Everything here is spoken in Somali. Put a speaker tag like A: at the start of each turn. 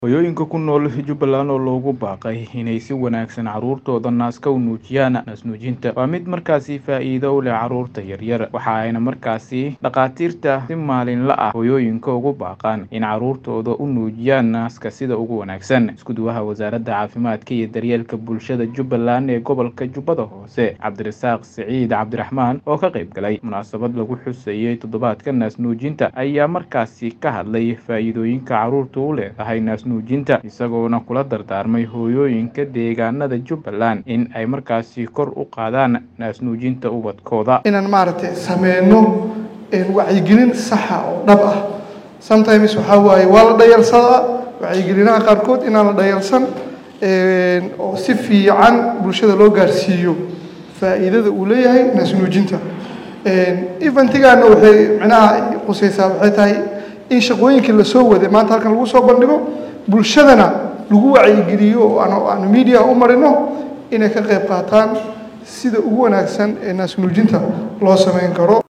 A: Hooyooyinka ku nool Jubbaland oo loogu baaqay inay si wanaagsan carruurtooda naaska u nuujiyaan naas-nuujinta waa mid markaasi faa'iido u leh carruurta yaryar waxa ayna markaasi dhakhaatiirta si maalinle ah hooyooyinka ugu baaqaan in carruurtooda u nuujiyaan naaska sida ugu wanaagsan isku-duwaha wasaaradda caafimaadka iyo daryeelka bulshada Jubbaland ee gobolka Jubbada Hoose Cabdirasaaq Siciid Cabdiraxmaan oo ka qayb galay munaasabad lagu xusayay toddobaadka naas-nuujinta ayaa markaasi ka hadlay faa'iidooyinka carruurtu u leedahay naas nuujinta isagoona kula dardaarmay hooyooyinka deegaanada Jubbaland in ay markaasi kor u qaadaan naas-nuujinta ubadkooda
B: inaan maaragtay sameyno wacyigelin saxa oo dhab ah sometimes waxaa waaye waa la dhayalsadaa wacyigelinaha qaarkood inaan la dhayalsan oo si fiican bulshada loo gaarsiiyo faa'iidada uu leeyahay naas-nuujinta eventigaana waxay micnaha qusaysaa waxay tahay in shaqooyinkii lasoo waday maanta halkan lagu soo bandhigo bulshadana lagu wacyigeliyo oo aanu media u marino inay ka qayb qaataan sida ugu wanaagsan ee naas-nuujinta loo sameyn karo